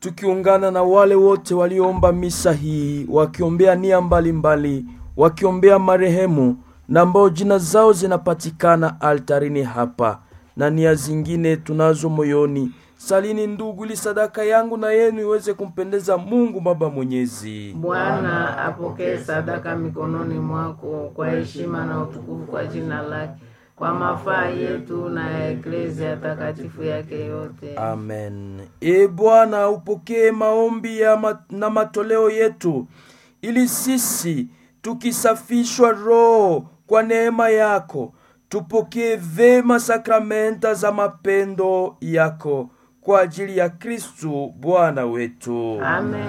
tukiungana na wale wote walioomba misa hii wakiombea nia mbalimbali, wakiombea marehemu na ambao jina zao zinapatikana altarini hapa na nia zingine tunazo moyoni. Salini ndugu, ili sadaka yangu na yenu iweze kumpendeza Mungu Baba Mwenyezi. Bwana apokee sadaka mikononi mwako kwa heshima na utukufu kwa jina lake, kwa mafaa yetu na ya eklezia takatifu yake yote. Amen. E Bwana, upokee maombi ya ma na matoleo yetu, ili sisi tukisafishwa roho kwa neema yako tupokee vema sakramenta za mapendo yako kwa ajili ya Kristu Bwana wetu. Amen.